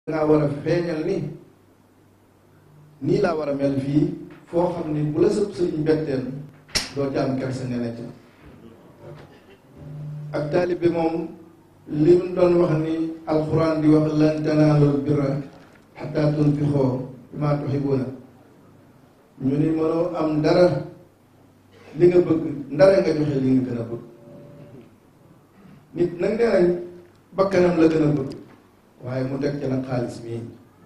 dangaa war a feeñal ni nii laa war a mel fii foo xam ni bu la sëb sëriñ betteen doo ci am kersa nga nekk ak taalibe moom li mu doon wax ni alxuraan di wax lan tanaalul birra xataa tunfiqoo bimaa tuhibbuuna ñu ni mënoo am dara li nga bëgg ndara nga joxe li nga gën a bëgg nit nag nee nañ bakkanam la gën a bëgg waaye mu teg ci nag xaalis mii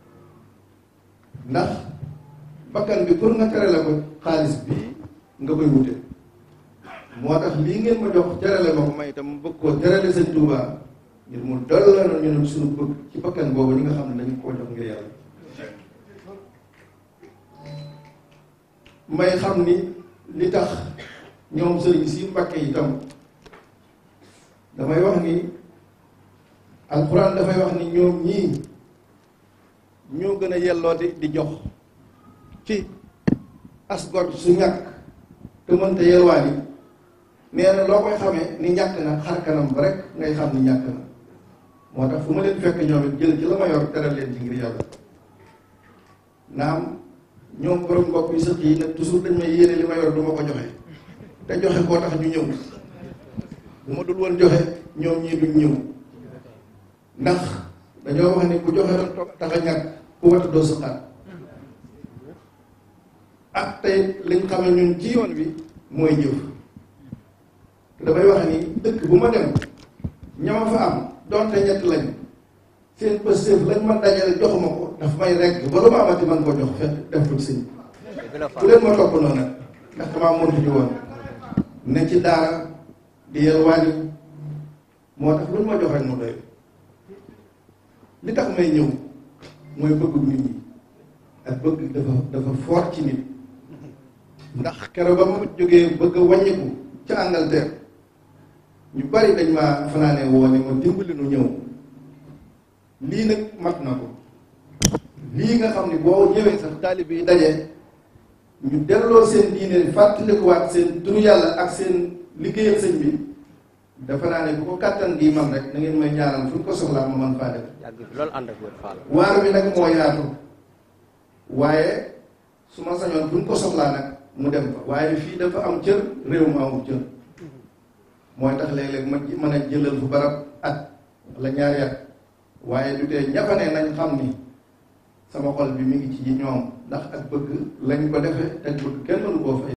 ndax bakkan bi pour nga terale ko xaalis bii nga koy wute moo tax lii ngeen ma jox terale ma ko may itam bëgg koo terale sëñ Tuuba ngir mu dolla na ñu ne suñu bëgg ci bakkan boobu ñi nga xam ne dañu koo jox ngir yàlla may xam ni li tax ñoom sëriñ si Mbàkke itam damay wax ni alxuraan dafay wax ni ñoom ñii ñoo gën a yellooti di jox ci asgor su ñàkk te mënta yelwaani nee na loo koy xamee ni ñàkk na xar kanam ba rek ngay xam ni ñàkk na moo tax fu ma leen fekk ñoom it jël ci la ma yor teral leen ci ngir yàlla naam ñoom borom mbokk yi sëq yi nag toujours dañ may yéene li ma yor du ma ko joxe te joxe koo tax ñu ñëw bu ma dul woon joxe ñoom ñii duñ ñëw ndax dañoo wax ni ku joxe doon toog tax a ñàkk ku wata doo sëqaat ak tey liñ xame ñun ci yoon bi mooy jëf te damay wax ni dëkk bu ma dem ñama fa am donte ñett lañ seen pëstéef lañ ma dajale joxuma ko daf may rekk ba lu ma amati man koo jox fekk def ko sëñ bu leen ma topp noonu nag ndax damaa mëntu ñu woon ne ci daara di yelwaani moo tax lu ñu ma jox rek mu doy li tax may ñëw mooy bëggu nit ñi ak bëgg dafa dafa fort ci nit ndax keroog ba ma jógee bëgg a wàññiku ca Angleterre ñu bari dañ ma fanaane woo ne ma dimbali nu ñëw lii nag mat na ko lii nga xam ni boo ñëwee sax taalib yi daje ñu delloo seen diine fàttalikuwaat seen turu yàlla ak seen liggéeyal sëñ bi dafa naa ne bu ko kàttan gi man rek na ngeen may ñaanal fu ñu ko soxlaa ma man faa def loolu ànd ak wér faal waar bi nag moo yaatu waaye su ma sañoon fu ñu ko soxlaa nag mu dem fa waaye fii dafa am cër réew mu amul cër mooy tax léeg-léeg ma mën a jëlal fu barab at wala ñaari at waaye du tee ñafane nañ xam ni sama xol bi mi ngi ci ñoom ndax ak bëgg lañ ko defee te bëgg kenn mënu koo fay